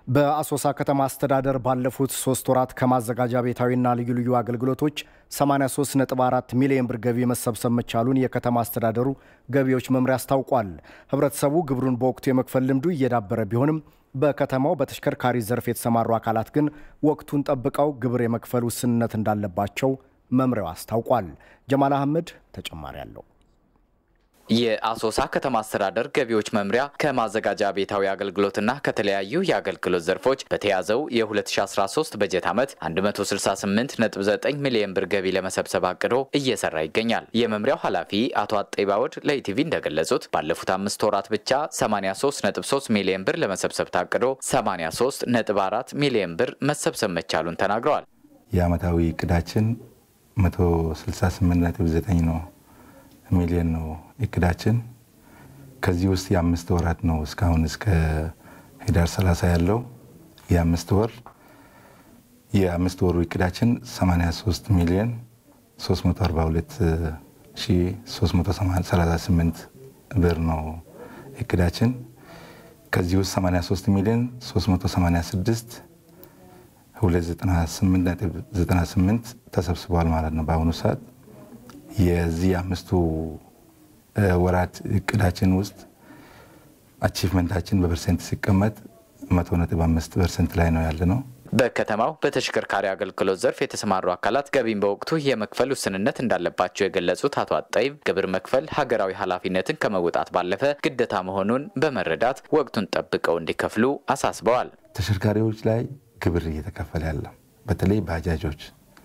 በአሶሳ ከተማ አስተዳደር ባለፉት ሶስት ወራት ከማዘጋጃ ቤታዊና ልዩ ልዩ አገልግሎቶች 83.4 ሚሊዮን ብር ገቢ መሰብሰብ መቻሉን የከተማ አስተዳደሩ ገቢዎች መምሪያ አስታውቋል። ህብረተሰቡ ግብሩን በወቅቱ የመክፈል ልምዱ እየዳበረ ቢሆንም በከተማው በተሽከርካሪ ዘርፍ የተሰማሩ አካላት ግን ወቅቱን ጠብቀው ግብር የመክፈል ውስንነት እንዳለባቸው መምሪያው አስታውቋል። ጀማል አህመድ ተጨማሪ አለው። የአሶሳ ከተማ አስተዳደር ገቢዎች መምሪያ ከማዘጋጃ ቤታዊ አገልግሎትና ከተለያዩ የአገልግሎት ዘርፎች በተያዘው የ2013 በጀት ዓመት 168.9 ሚሊዮን ብር ገቢ ለመሰብሰብ አቅዶ እየሰራ ይገኛል። የመምሪያው ኃላፊ አቶ አጤ ባወድ ለኢቲቪ እንደገለጹት ባለፉት አምስት ወራት ብቻ 83.3 ሚሊዮን ብር ለመሰብሰብ ታቅዶ 83.4 ሚሊዮን ብር መሰብሰብ መቻሉን ተናግረዋል። የዓመታዊ እቅዳችን 168.9 ነው ሚሊዮን ነው እቅዳችን። ከዚህ ውስጥ የአምስት ወራት ነው እስካሁን እስከ ህዳር 30 ያለው የአምስት ወር የአምስት ወሩ እቅዳችን 83 ሚሊዮን 342338 ብር ነው እቅዳችን። ከዚህ ውስጥ 83 ሚሊዮን 386 298 ተሰብስቧል ማለት ነው በአሁኑ ሰዓት የዚህ አምስቱ ወራት እቅዳችን ውስጥ አቺቭመንታችን በፐርሰንት ሲቀመጥ መቶ ነጥብ አምስት ፐርሰንት ላይ ነው ያለ ነው። በከተማው በተሽከርካሪ አገልግሎት ዘርፍ የተሰማሩ አካላት ገቢን በወቅቱ የመክፈል ውስንነት እንዳለባቸው የገለጹት አቶ አጣይብ ግብር መክፈል ሀገራዊ ኃላፊነትን ከመወጣት ባለፈ ግዴታ መሆኑን በመረዳት ወቅቱን ጠብቀው እንዲከፍሉ አሳስበዋል። ተሽከርካሪዎች ላይ ግብር እየተከፈለ ያለ በተለይ ባጃጆች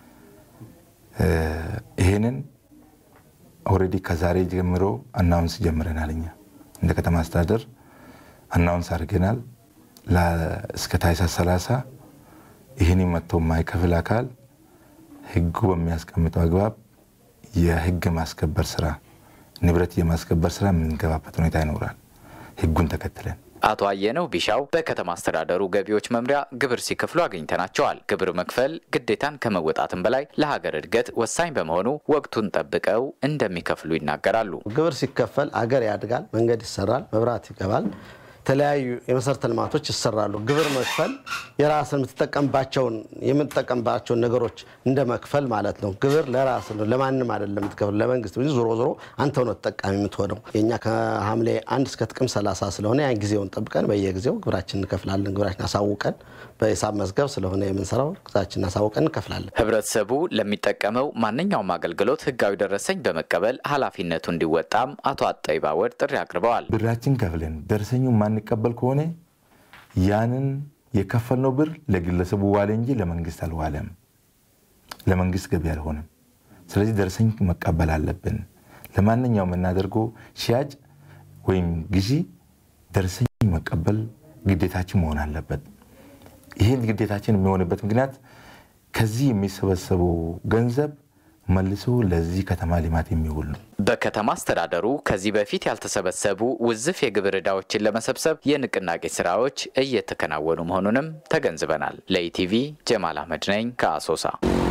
ይህንን ኦልሬዲ ከዛሬ ጀምሮ አናውንስ ጀምረናል። እኛ እንደ ከተማ አስተዳደር አናውንስ አድርገናል። እስከ ታህሳስ 30 ይህን መጥቶ የማይከፍል አካል ሕጉ በሚያስቀምጠው አግባብ የሕግ ማስከበር ስራ፣ ንብረት የማስከበር ስራ የምንገባበት ሁኔታ ይኖራል። ሕጉን ተከትለን አቶ አየነው ቢሻው በከተማ አስተዳደሩ ገቢዎች መምሪያ ግብር ሲከፍሉ አግኝተናቸዋል። ግብር መክፈል ግዴታን ከመወጣትም በላይ ለሀገር እድገት ወሳኝ በመሆኑ ወቅቱን ጠብቀው እንደሚከፍሉ ይናገራሉ። ግብር ሲከፈል አገር ያድጋል፣ መንገድ ይሰራል፣ መብራት ይገባል፣ የተለያዩ የመሰረተ ልማቶች ይሰራሉ። ግብር መክፈል የራስን የምትጠቀምባቸውን የምትጠቀምባቸውን ነገሮች እንደ መክፈል ማለት ነው። ግብር ለራስ ነው፣ ለማንም አይደለም የምትከፍል ለመንግስት እንጂ ዞሮ ዞሮ አንተው ነው ተጠቃሚ የምትሆነው። የእኛ ከሐምሌ አንድ እስከ ጥቅምት 30 ስለሆነ ያን ጊዜውን ጠብቀን በየጊዜው ግብራችን እንከፍላለን። ግብራችን አሳውቀን በሂሳብ መዝገብ ስለሆነ የምንሰራው ግዛችን አሳውቀን እንከፍላለን። ህብረተሰቡ ለሚጠቀመው ማንኛውም አገልግሎት ህጋዊ ደረሰኝ በመቀበል ኃላፊነቱ እንዲወጣም አቶ አጠይባ ወድ ጥሪ አቅርበዋል። ብራችን ከፍለን ደረሰኙ ማንቀበል ከሆነ ያንን የከፈልነው ብር ለግለሰቡ ዋለ እንጂ ለመንግስት አልዋለም፣ ለመንግስት ገቢ አልሆነም። ስለዚህ ደረሰኝ መቀበል አለብን። ለማንኛውም የምናደርገው ሽያጭ ወይም ግዢ ደረሰኝ መቀበል ግዴታችን መሆን አለበት። ይህን ግዴታችን የሚሆንበት ምክንያት ከዚህ የሚሰበሰበው ገንዘብ መልሶ ለዚህ ከተማ ልማት የሚውል ነው። በከተማ አስተዳደሩ ከዚህ በፊት ያልተሰበሰቡ ውዝፍ የግብር ዕዳዎችን ለመሰብሰብ የንቅናቄ ስራዎች እየተከናወኑ መሆኑንም ተገንዝበናል። ለኢቲቪ ጀማል አህመድ ነኝ ከአሶሳ።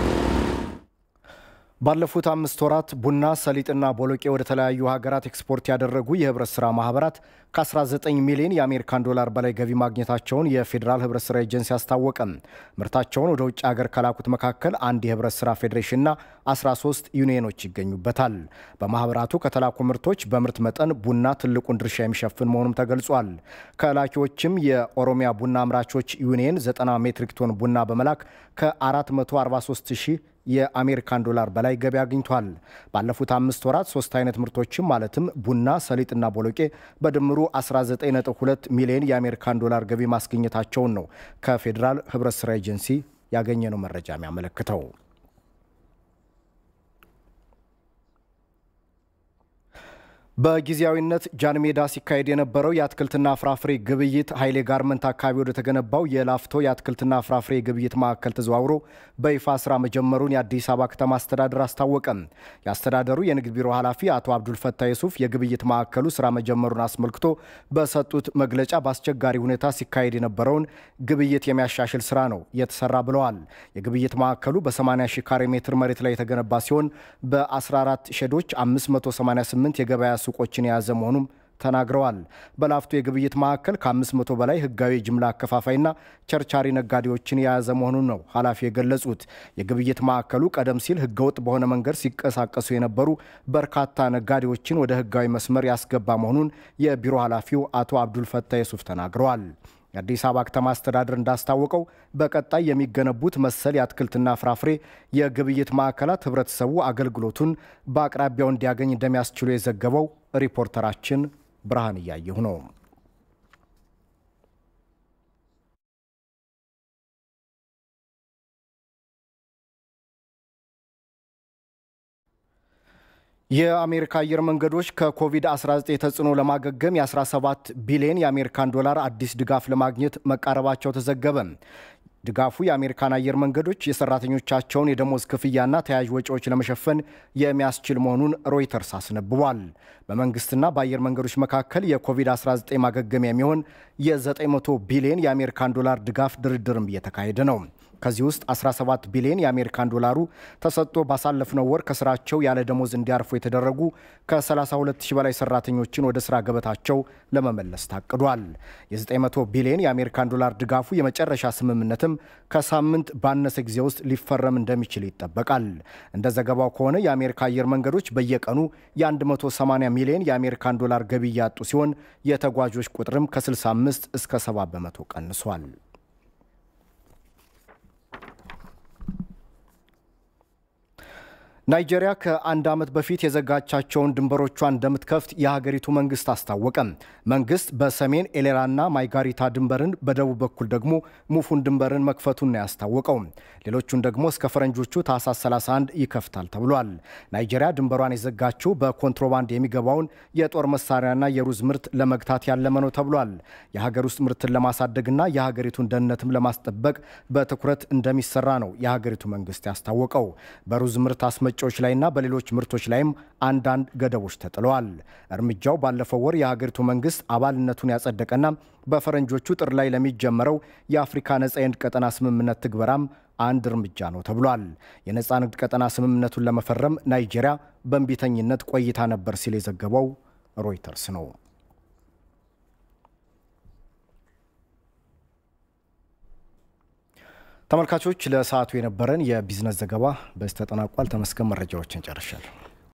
ባለፉት አምስት ወራት ቡና፣ ሰሊጥና ቦሎቄ ወደ ተለያዩ ሀገራት ኤክስፖርት ያደረጉ የህብረት ስራ ማህበራት ከ19 ሚሊዮን የአሜሪካን ዶላር በላይ ገቢ ማግኘታቸውን የፌዴራል ህብረት ስራ ኤጀንሲ አስታወቀ። ምርታቸውን ወደ ውጭ ሀገር ከላኩት መካከል አንድ የህብረት ስራ ፌዴሬሽንና 13 ዩኒየኖች ይገኙበታል። በማህበራቱ ከተላኩ ምርቶች በምርት መጠን ቡና ትልቁን ድርሻ የሚሸፍን መሆኑም ተገልጿል። ከላኪዎችም የኦሮሚያ ቡና አምራቾች ዩኒየን 90 ሜትሪክ ቶን ቡና በመላክ ከ443 ሺህ የአሜሪካን ዶላር በላይ ገቢ አግኝቷል። ባለፉት አምስት ወራት ሶስት አይነት ምርቶችም ማለትም ቡና፣ ሰሊጥና ቦሎቄ በድምሩ 19.2 ሚሊዮን የአሜሪካን ዶላር ገቢ ማስገኘታቸውን ነው ከፌዴራል ህብረት ስራ ኤጀንሲ ያገኘነው መረጃ የሚያመለክተው። በጊዜያዊነት ጃን ሜዳ ሲካሄድ የነበረው የአትክልትና ፍራፍሬ ግብይት ኃይሌ ጋርመንት አካባቢ ወደ ተገነባው የላፍቶ የአትክልትና ፍራፍሬ ግብይት ማዕከል ተዘዋውሮ በይፋ ስራ መጀመሩን የአዲስ አበባ ከተማ አስተዳደር አስታወቀም። የአስተዳደሩ የንግድ ቢሮ ኃላፊ አቶ አብዱልፈታ የሱፍ የግብይት ማዕከሉ ስራ መጀመሩን አስመልክቶ በሰጡት መግለጫ በአስቸጋሪ ሁኔታ ሲካሄድ የነበረውን ግብይት የሚያሻሽል ስራ ነው የተሰራ ብለዋል። የግብይት ማዕከሉ በ80 ሺህ ካሬ ሜትር መሬት ላይ የተገነባ ሲሆን በ14 ሼዶች 588 የገበያ ሱቆችን የያዘ መሆኑም ተናግረዋል። በላፍቶ የግብይት ማዕከል ከ500 በላይ ህጋዊ የጅምላ አከፋፋይና ቸርቻሪ ነጋዴዎችን የያዘ መሆኑን ነው ኃላፊ የገለጹት። የግብይት ማዕከሉ ቀደም ሲል ህገወጥ በሆነ መንገድ ሲንቀሳቀሱ የነበሩ በርካታ ነጋዴዎችን ወደ ህጋዊ መስመር ያስገባ መሆኑን የቢሮ ኃላፊው አቶ አብዱልፈታ የሱፍ ተናግረዋል። የአዲስ አበባ ከተማ አስተዳደር እንዳስታወቀው በቀጣይ የሚገነቡት መሰል የአትክልትና ፍራፍሬ የግብይት ማዕከላት ህብረተሰቡ አገልግሎቱን በአቅራቢያው እንዲያገኝ እንደሚያስችሉ የዘገበው ሪፖርተራችን ብርሃን እያየሁ ነው። የአሜሪካ አየር መንገዶች ከኮቪድ-19 ተጽዕኖ ለማገገም የ17 ቢሊዮን የአሜሪካን ዶላር አዲስ ድጋፍ ለማግኘት መቃረባቸው ተዘገበ። ድጋፉ የአሜሪካን አየር መንገዶች የሰራተኞቻቸውን የደሞዝ ክፍያና ተያያዥ ወጪዎች ለመሸፈን የሚያስችል መሆኑን ሮይተርስ አስነብቧል። በመንግስትና በአየር መንገዶች መካከል የኮቪድ-19 ማገገሚያ የሚሆን የ900 ቢሊዮን የአሜሪካን ዶላር ድጋፍ ድርድርም እየተካሄደ ነው። ከዚህ ውስጥ 17 ቢሊዮን የአሜሪካን ዶላሩ ተሰጥቶ ባሳለፍነው ወር ከስራቸው ያለ ደሞዝ እንዲያርፉ የተደረጉ ከ32 ሺህ በላይ ሰራተኞችን ወደ ስራ ገበታቸው ለመመለስ ታቅዷል። የ900 ቢሊዮን የአሜሪካን ዶላር ድጋፉ የመጨረሻ ስምምነትም ከሳምንት ባነሰ ጊዜ ውስጥ ሊፈረም እንደሚችል ይጠበቃል። እንደ ዘገባው ከሆነ የአሜሪካ አየር መንገዶች በየቀኑ የ180 ሚሊዮን የአሜሪካን ዶላር ገቢ እያጡ ሲሆን የተጓዦች ቁጥርም ከ65 እስከ 70 በመቶ ቀንሷል። ናይጄሪያ ከአንድ ዓመት በፊት የዘጋቻቸውን ድንበሮቿን እንደምትከፍት የሀገሪቱ መንግስት አስታወቀ። መንግስት በሰሜን ኤሌራና ማይጋሪታ ድንበርን፣ በደቡብ በኩል ደግሞ ሙፉን ድንበርን መክፈቱን ነው ያስታወቀው። ሌሎቹን ደግሞ እስከ ፈረንጆቹ ታህሳስ 31 ይከፍታል ተብሏል። ናይጄሪያ ድንበሯን የዘጋችው በኮንትሮባንድ የሚገባውን የጦር መሳሪያና የሩዝ ምርት ለመግታት ያለመ ነው ተብሏል። የሀገር ውስጥ ምርትን ለማሳደግና የሀገሪቱን ደህንነትም ለማስጠበቅ በትኩረት እንደሚሰራ ነው የሀገሪቱ መንግስት ያስታወቀው። በሩዝ ምርት አስመ ጮች ላይና በሌሎች ምርቶች ላይም አንዳንድ ገደቦች ተጥለዋል። እርምጃው ባለፈው ወር የሀገሪቱ መንግስት አባልነቱን ያጸደቀና በፈረንጆቹ ጥር ላይ ለሚጀመረው የአፍሪካ ነጻ የንግድ ቀጠና ስምምነት ትግበራም አንድ እርምጃ ነው ተብሏል። የነጻ ንግድ ቀጠና ስምምነቱን ለመፈረም ናይጄሪያ በእንቢተኝነት ቆይታ ነበር ሲል የዘገበው ሮይተርስ ነው። ተመልካቾች ለሰዓቱ የነበረን የቢዝነስ ዘገባ በዚህ ተጠናቋል። ተመስገን መረጃዎችን ጨርሻለሁ።